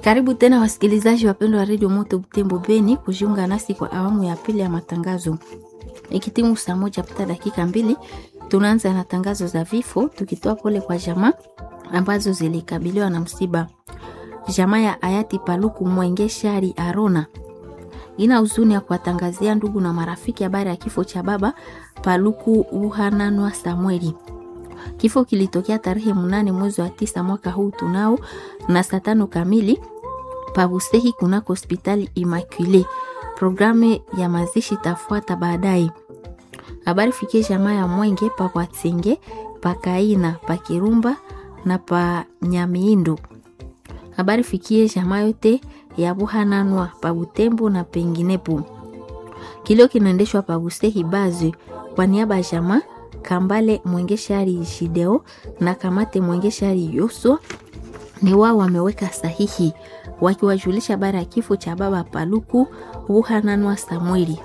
Karibu tena wasikilizaji wapendwa wa redio Moto Butembo Beni kujiunga nasi kwa awamu ya pili ya matangazo. Ikitimu saa moja pita dakika mbili, tunaanza na tangazo za vifo, tukitoa pole kwa jamaa ambazo zilikabiliwa na msiba. Jamaa ya hayati Paluku Mwenge Shari Arona ina huzuni ya kuwatangazia ndugu na marafiki habari ya kifo cha baba Paluku Uhananwa Samueli. Kifo kilitokea tarehe mnane mwezi wa tisa mwaka huu tunao na saa tano kamili pabusehi kunako hospitali Immaculée. Programu ya mazishi tafuata baadaye. Habari fikie jamaa ya Mwenge pa Kwatsenge, pa Kaina, pa Kirumba na pa Nyamiindo. Habari fikie jamaa yote ya Buhananwa pa Butembo na penginepo. Kilio kinaendeshwa pa Busehi Bazwe kwa niaba ya jamaa Kambale Mwengeshari Shideo na Kamate Mwengeshari Yoswa ni wao wameweka sahihi wakiwajulisha habari ya kifo cha baba Paluku Buhananwa Samueli.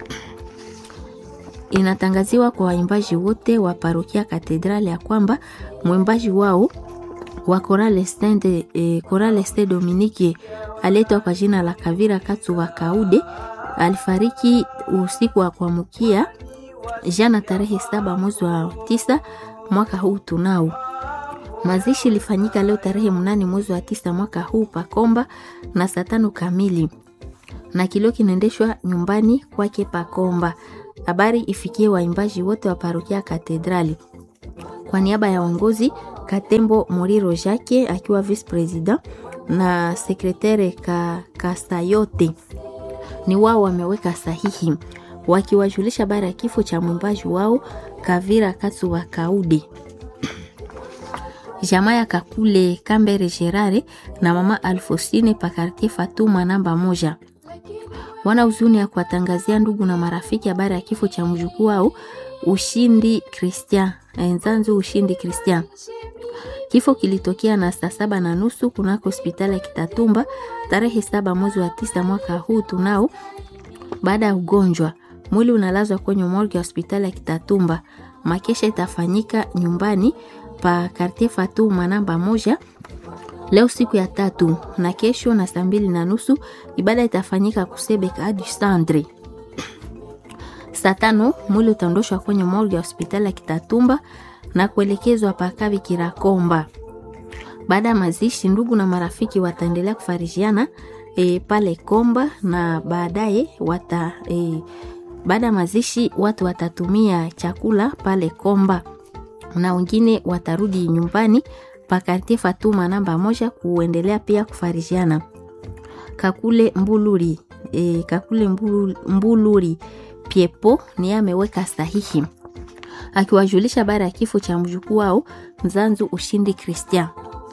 Inatangaziwa kwa waimbaji wote wa parokia Katedrali ya kwamba mwimbaji wao wa Korale Stende, eh, Korale Ste Dominike aletwa kwa jina la Kavira Katu wa Kaude alifariki usiku wa kuamkia jana tarehe saba mwezi wa tisa mwaka huu tunao. Mazishi ilifanyika leo tarehe mnane mwezi wa tisa mwaka huu Pakomba na saa tano kamili, na kilio kinaendeshwa nyumbani kwake Pakomba. Habari ifikie waimbaji wote wa parokia Katedrali. Kwa niaba ya uongozi Katembo Moriro Jake akiwa vice president na sekretere ka, Kasayote ni wao wameweka sahihi wakiwajulisha habari ya kifo cha mwimbaji wao Kavira Katsu wa Kaude. Jamaa ya Kakule Kambere Gerare na mama Alfosine Pakartie Fatuma namba moja wana huzuni ya kuwatangazia ndugu na marafiki habari ya kifo cha mjukuu wao Ushindi Christian Nzanzu Ushindi Christian. Kifo kilitokea na saa saba na nusu kunako hospitali ya Kitatumba tarehe saba mwezi wa tisa mwaka huu tunao, baada ya ugonjwa mwili unalazwa kwenye morgue ya hospitali ya Kitatumba. Makesha itafanyika nyumbani pa Quartier Fatuma namba moja leo siku ya tatu, na kesho na saa mbili na nusu ibada itafanyika Kusebeka du Centre. Saa tano mwili utaondoshwa kwenye morgue ya hospitali ya Kitatumba na kuelekezwa pa Kavi Kirakomba. Baada ya mazishi, ndugu na marafiki wataendelea kufarijiana e, pale Komba na baadaye wata e, baada ya mazishi watu watatumia chakula pale Komba na wengine watarudi nyumbani pa Kartie Fatuma namba moja kuendelea pia kufarijiana. Kakule Mbuluri e, Kakule Mbuluri, Mbuluri Piepo ni ameweka sahihi akiwajulisha habari ya kifo cha mjukuu wao Mzanzu Ushindi Christian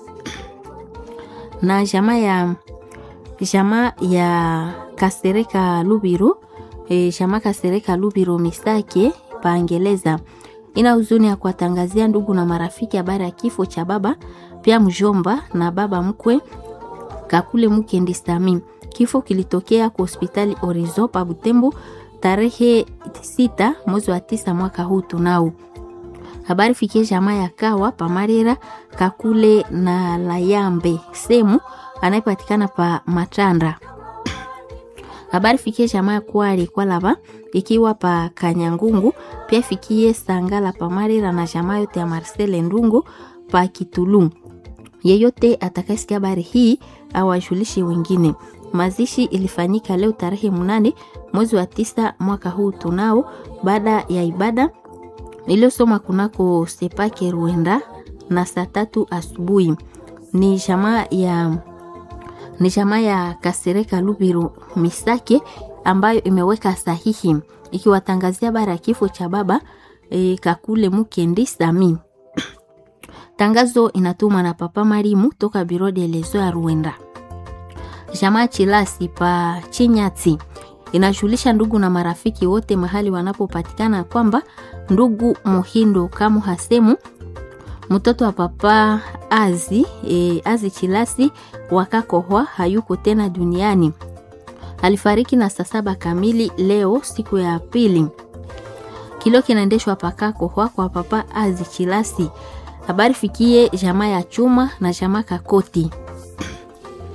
na jamaa ya jamaa ya Kasereka Lubiro e, jamaa Kasereka Lubiro Misake paangeleza ina huzuni ya kuwatangazia ndugu na marafiki habari ya kifo cha baba pia mjomba na baba mkwe Kakule Mukendi Sami. Kifo kilitokea kwa hospitali Orizo pa Butembo tarehe sita mwezi wa tisa mwaka huu tunao. Habari fikie jamaa ya Kawa Pamarera Kakule na Layambe Semu anayepatikana pa Matanda. Habari fikie jamaa ya Kwari kwa lava ikiwa pa Kanyangungu, pia fikie Sangala Pamarera na jamaa yote ya Marcel Ndungu pa Kitulu. Yeyote atakayesikia habari hii awajulishe wengine. Mazishi ilifanyika leo tarehe mnane mwezi wa tisa mwaka huu tunao, baada ya ibada iliyosoma kunako Sepake Ruenda na saa tatu asubuhi. Ni jamaa ya ni jamaa ya Kasereka Lubiru Misake ambayo imeweka sahihi ikiwatangazia habari ya kifo cha baba e, Kakule Mukendi Sami. Tangazo inatumwa na Papa Marimu toka Biro de Lezo ya Ruenda. Jamaa Chilasi pa Chinyati inajulisha ndugu na marafiki wote mahali wanapopatikana kwamba ndugu Muhindo Kamu Hasemu mtoto wa papa Azi e, Azi Chilasi wakakohwa hayuko tena duniani. Alifariki na saa saba kamili leo siku ya pili. Kilio kinaendeshwa pakakohwa kwa papa Azi Chilasi. Habari fikie jamaa ya chuma na jamaa Kakoti.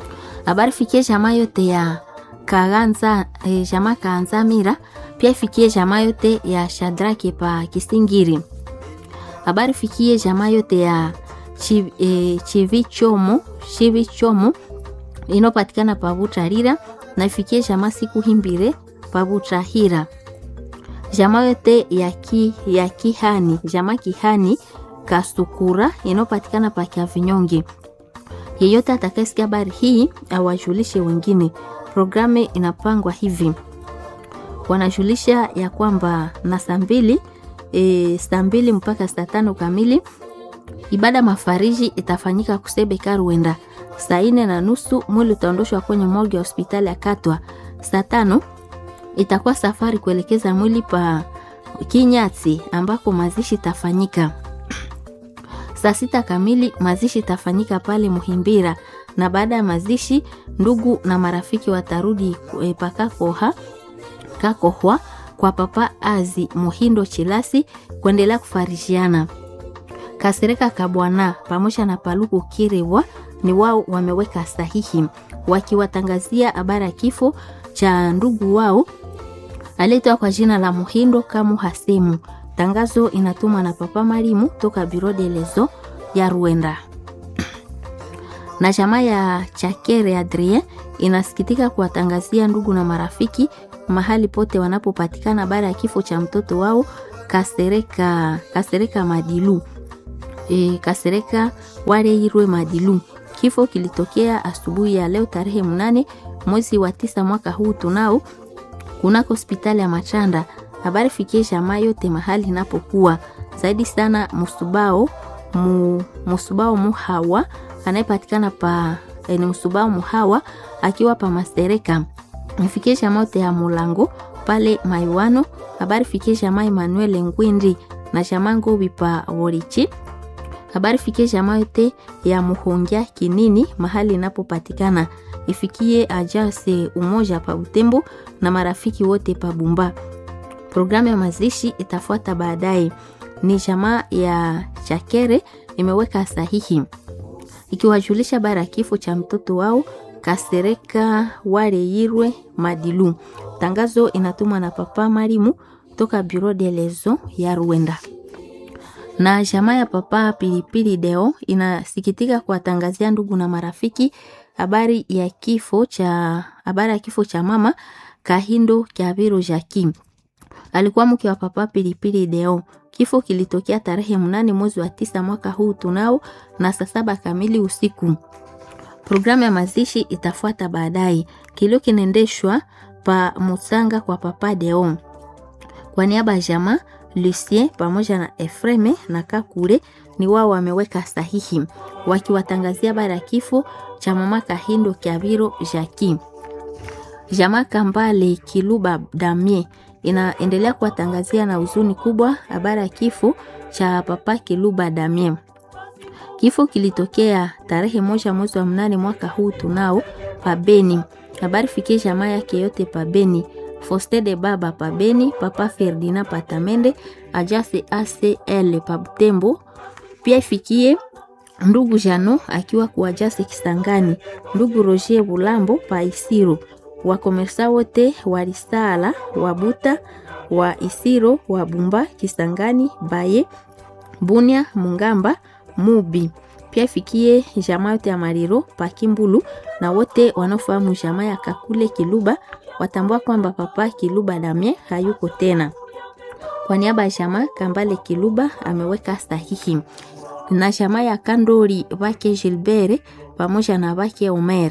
Habari fikie jamaa yote ya Kaganza, eh, jamaa Kaanza Mira, pia ifikie jamaa yote ya Shadrake pa Kisingiri. Habari fikie jamaa yote ya Chi- eh, Chivichomo, Chivichomo inopatikana pa Butarira na ifikie jamaa siku himbire pa Butahira. Jamaa yote ya, ki, ya Kihani, jamaa Kihani Kasukura inopatikana pa Kiavinyonge. Yeyote atakayesikia habari hii awajulishe wengine. Programu inapangwa hivi, wanajulisha ya kwamba na saa mbili e, saa mbili mpaka saa tano kamili ibada mafariji itafanyika Kusebeka Ruenda. Saa ine na nusu mwili utaondoshwa kwenye morgue ya hospitali ya Katwa. Saa tano itakuwa safari kuelekeza mwili pa Kinyati ambako mazishi itafanyika. Saa sita kamili mazishi itafanyika pale Muhimbira, na baada ya mazishi ndugu na marafiki watarudi e, pakakoha kakohwa kwa papa Azi Muhindo Chilasi kuendelea kufarishiana. Kasereka Kabwana pamoja na Paluku Kiribwa ni wao wameweka sahihi wakiwatangazia habari ya kifo cha ndugu wao aliyeitwa kwa jina la Muhindo Kamu Hasimu. Tangazo inatumwa na Papa Marimu toka Biro de Lezo ya Ruenda. Na jamaa ya Chakere Adrien inasikitika kuwatangazia ndugu na marafiki mahali pote wanapopatikana habari ya kifo cha mtoto wao Kasereka, Kasereka Madilu e, Kasereka Wareirwe Madilu. Kifo kilitokea asubuhi ya leo tarehe mnane mwezi wa tisa mwaka huu tunao kunako hospitali ya Machanda. Habari fikie jamaa yote mahali inapokuwa zaidi sana musubao mu, musubao muhawa anayepatikana pa eh, ni musubao muhawa akiwa pa Mastereka. Ifikie jamaa yote ya Mulango pale Maiwano. Habari fikie jamaa Emmanuel Ngwindi na jamaa Ngobi pa Worichi habari fikie jamaa yote ya Muhongia Kinini mahali inapopatikana. Ifikie ajase umoja pa Butembo na marafiki wote pa Bumba. Programu ya mazishi itafuata baadaye. Ni jamaa ya Chakere imeweka sahihi ikiwajulisha bara ya kifo cha mtoto wao Kasereka Wareirwe Madilu. Tangazo inatumwa na Papa Marimu toka Bureau de Lezo ya Rwanda na jamaa ya papa Pilipili Deo inasikitika kuwatangazia ndugu na marafiki habari ya kifo cha habari ya kifo cha mama Kahindo Kyabiro Jaki. Alikuwa mke wa papa Pilipili Deo. Kifo kilitokea tarehe mnane mwezi wa tisa mwaka huu tunao na saa saba kamili usiku. Programu ya mazishi itafuata baadaye. Kilio kinaendeshwa pa Musanga kwa papa Deo. Kwa niaba ya jamaa Lucien pamoja na Efreme na Kakule ni wao wameweka sahihi wakiwatangazia bara ya kifo cha mama Kahindo Kyabiro Jaki. Jamaa Kambale Kiluba Damie inaendelea kuwatangazia na huzuni kubwa habari ya kifo cha papa Kiluba Damie. Kifo kilitokea tarehe moja mwezi wa mnane mwaka huu tunao pabeni. Habari fikie jamaa yake yote pabeni. Foste de Baba Pabeni, Papa Ferdina Patamende, Ajase ACL Pabutembo. Pia ifikie ndugu Jano akiwa kuajase Kisangani, ndugu Roger Bulambo pa Isiro, wakomersa wote wa Risala, Wabuta, wa Isiro, wa Bumba, Kisangani, Baye, Bunia, Mungamba, Mubi. Pia ifikie jamaa yote ya Mariro pa Kimbulu na wote wanaofahamu jamaa ya Kakule Kiluba watambua kwamba papa Kiluba Damie hayuko tena. Kwa niaba ya jamaa Kambale Kiluba ameweka sahihi na jamaa ya Kandori wake Gilbert pamoja na wake Omer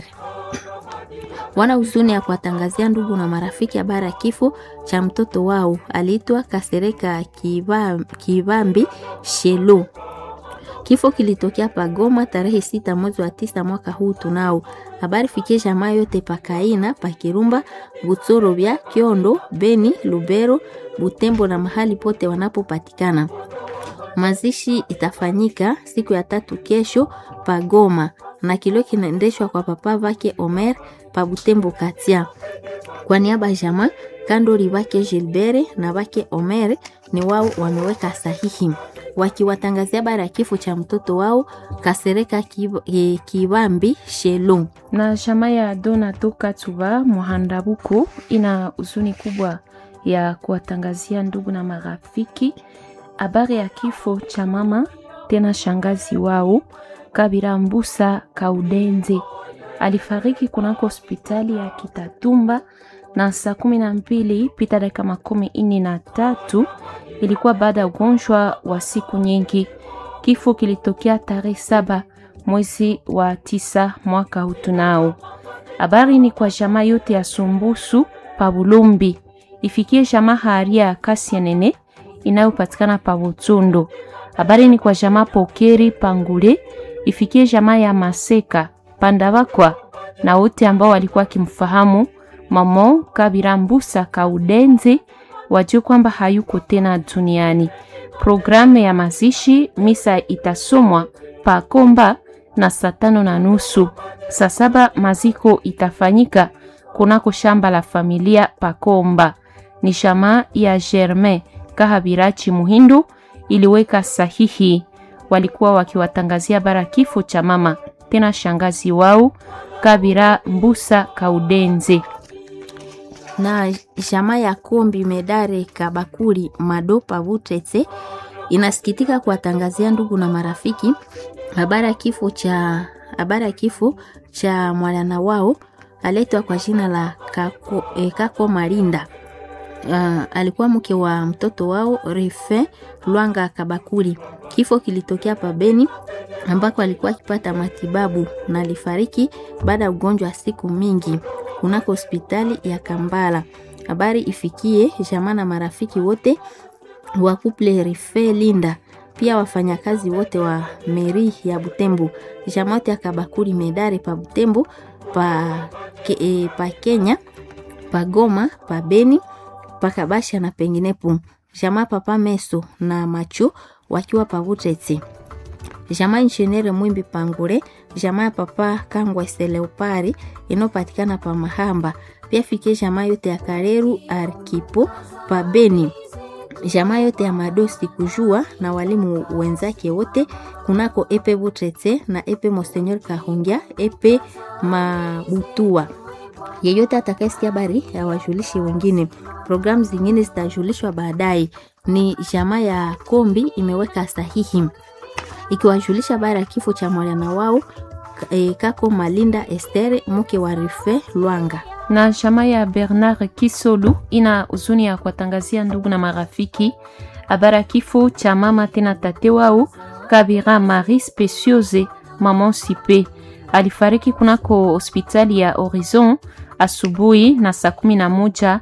wana huzuni ya kuwatangazia ndugu na marafiki habari ya kifo cha mtoto wao aliitwa Kasereka Kibambi Shelo. Kifo kilitokea Pagoma tarehe sita mwezi wa tisa mwaka huu tunao. Habari fikie jamaa yote Pakaina, Pakirumba, Butsoro vya Kiondo, Beni, Lubero, Butembo na mahali pote wanapopatikana. Mazishi itafanyika siku ya tatu kesho Pagoma na kilio kinaendeshwa kwa papa vake Omer pa Butembo Katia. Kwa niaba ya jamaa Kandori vake Gilbert na vake Omer ni wao wameweka sahihi wakiwatangazia habari ya kifo cha mtoto wao Kasereka Kib- eh, Kibambi Shelu. na chama ya Donato Katuba Muhandabuku ina huzuni kubwa ya kuwatangazia ndugu na marafiki habari ya kifo cha mama tena shangazi wao Kabira Mbusa Kaudenze. Alifariki kunako hospitali ya Kitatumba na saa kumi na mbili pita dakika makumi nne na tatu ilikuwa baada ya ugonjwa wa siku nyingi. Kifo kilitokea tarehe saba mwezi wa tisa mwaka huu tunao. Habari ni kwa jamaa yote ya Sumbusu pa Bulumbi, ifikie jamaa haria ya Kasienene inayopatikana pa Butundo. Habari ni kwa jamaa Pokeri Pangule, ifikie jamaa ya Maseka Pandavakwa na wote ambao walikuwa wakimfahamu Mamo Kabira Mbusa Kaudenzi wajue kwamba hayuko tena duniani. Programu ya mazishi misa itasomwa pa Komba na saa tano na nusu. Saa saba maziko itafanyika kunako shamba la familia Pakomba. Ni shama ya Germain Kahabirachi Muhindu iliweka sahihi. Walikuwa wakiwatangazia bara kifo cha mama tena shangazi wao Kabira Mbusa Kaudenze. na jamaa ya Kombi Medare Kabakuri Madopa Vutetse inasikitika kuwatangazia ndugu na marafiki habari ya kifo cha habari ya kifo cha mwanana wao aletwa kwa jina la Kako, eh, Kako Malinda. Uh, alikuwa mke wa mtoto wao Refe Lwanga Kabakuri. Kifo kilitokea pabeni ambako alikuwa akipata matibabu na alifariki baada ya ugonjwa wa siku mingi kunako hospitali ya Kambala. Habari ifikie jamaa na marafiki wote wa couple Refe Linda, pia wafanyakazi wote wa meri ya Butembo, jamaa yote ya Kabakuri Medare pa Butembo pa, ke, e, pa Kenya pa Goma pa Beni pakabasha na penginepo jamaa papa meso na macho wakiwa pavutetse jamaa inshenere mwimbi pangure jamaa ya papa kangwa seleopari inayopatikana pa mahamba pia fikie jamaa yote ya kareru arkipo pa beni jamaa yote ya madosi kujua na walimu wenzake wote kunako epe butrete na epe monsenyor kahungia epe mabutua yeyote atakayesikia habari awajulishe wengine. Programu zingine zitajulishwa baadaye. Ni jamaa ya Kombi imeweka sahihi ikiwajulisha habari ya kifo cha mwana wao e, Kako Malinda Estere mke wa Rife Lwanga. na chama ya Bernard Kisolu ina huzuni ya kuwatangazia ndugu na marafiki habari ya kifo cha mama tena tate wao Kabira Marie Speciose Maman Sipe. Alifariki kunako hospitali ya Horizon asubuhi na saa kumi na moja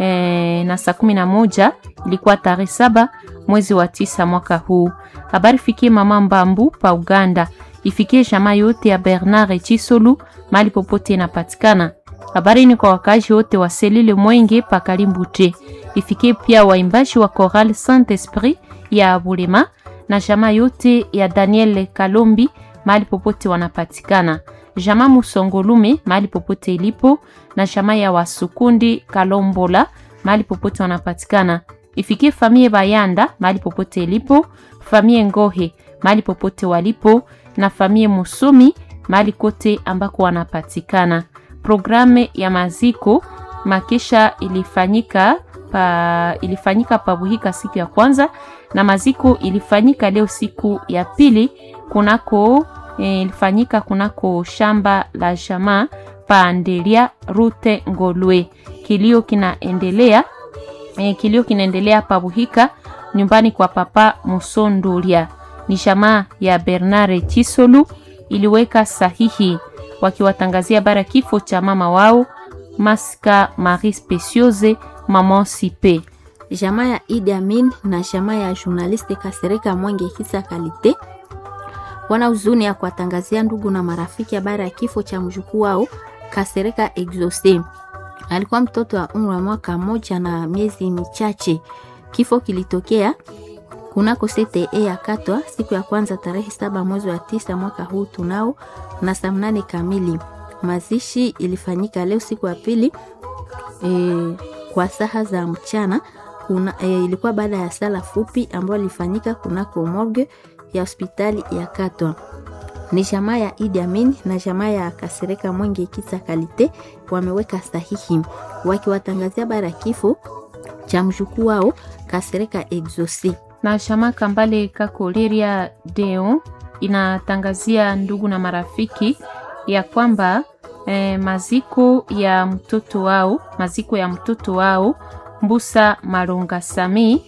eh, na saa kumi na moja ilikuwa tarehe saba mwezi wa tisa mwaka huu. Habari fikie mama Mbambu pa Uganda, ifikie jamaa yote ya Bernard Chisolu mali popote inapatikana. Habari ni kwa wakazi wote wa selile Mwenge pa Kalimbute, ifikie pia waimbaji wa Choral Saint Esprit ya Bulema na jamaa yote ya Daniel Kalombi mahali popote wanapatikana, jamaa Musongolume mahali popote ilipo, na jamaa ya Wasukundi Kalombola mahali popote wanapatikana. Ifikie famie Bayanda mahali popote ilipo, famie Ngohe mahali popote walipo, na famie Musumi mahali kote ambako wanapatikana. Programu ya maziko makesha ilifanyika pa, ilifanyika pabuhika siku ya kwanza na maziko ilifanyika leo siku ya pili kunako e, ilifanyika kunako shamba la jamaa paandelia rute Ngolwe. Kilio kinaendelea e, kilio kinaendelea pabuhika nyumbani kwa papa Musondulia. Ni jamaa ya Bernard Chisolu iliweka sahihi wakiwatangazia bara kifo cha mama wao Maska Marie Speciose Maman Sipe. Jamaa ya Idi Amin na jamaa ya journaliste Kasereka Mwenge Kisa Kalite wana huzuni ya kuwatangazia ndugu na marafiki habari ya kifo cha mjukuu wao Kasereka Exose. Alikuwa mtoto wa umri wa mwaka moja na miezi michache. Kifo kilitokea kunako CTE ya Katwa siku ya kwanza tarehe saba mwezi wa tisa mwaka huu tunao na saa mnane kamili. Mazishi ilifanyika leo siku ya pili e, kwa saha za mchana kuna, e, ilikuwa baada ya sala fupi ambayo ilifanyika kunako morgue ya hospitali ya Katwa. Ni jamaa ya Idi Amin na jamaa ya Kasereka Mwenge Kisa Kalite wameweka sahihi wakiwatangazia bara kifo cha mjukuu wao Kasereka Exosi. na chama Kambale Kakoleria Deo inatangazia ndugu na marafiki ya kwamba eh, maziko ya mtoto wao maziko ya mtoto wao Mbusa Malonga Sami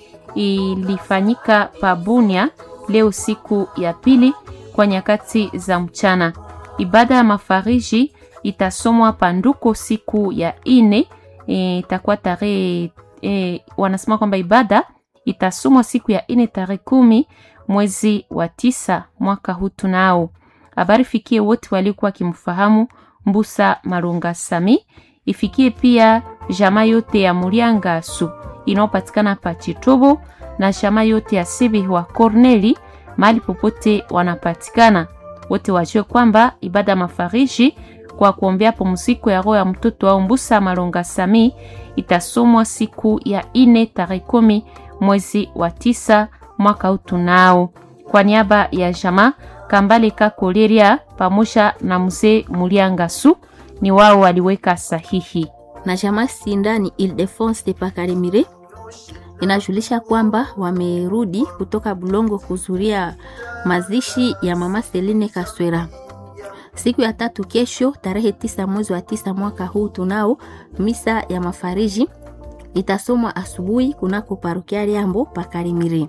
ilifanyika Pabunia leo siku ya pili kwa nyakati za mchana. Ibada ya mafariji itasomwa Panduko siku ya ine itakuwa tarehe e, wanasema kwamba ibada itasomwa siku ya ine tarehe kumi mwezi wa tisa mwaka huu tunao. Habari fikie wote waliokuwa wakimfahamu Mbusa Malonga Sami, ifikie pia jamaa yote ya Murianga Su inayopatikana pa Chitobo na jamaa yote ya Sibi wa Corneli mahali popote wanapatikana, wote wajue kwamba ibada ya mafariji kwa kuombea pumziko ya roho ya mtoto wao Mbusa Malonga Sami itasomwa siku ya ine tarehe kumi mwezi wa tisa mwaka huu tunao. Kwa niaba ya jamaa Kambale Kakoleria pamoja na mzee Muliangasu ni wao waliweka sahihi. na jamaa Sindani Ildefonse de Pakarimire inajulisha kwamba wamerudi kutoka Bulongo kuzuria mazishi ya mama Seline Kaswera siku ya tatu kesho, tarehe tisa mwezi wa tisa mwaka huu tunao misa ya mafariji itasomwa asubuhi kunako parokia Liambo Pakarimire.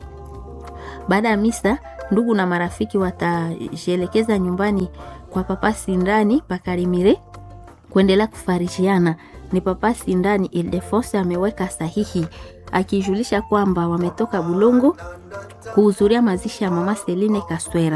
Baada ya misa, ndugu na marafiki watajielekeza nyumbani kwa papa Sindani Pakarimire kuendelea kufarijiana. Ni papa Sindani Ildefonse ameweka sahihi akijulisha kwamba wametoka Bulongo kuhudhuria mazishi ya mama Seline Kaswera.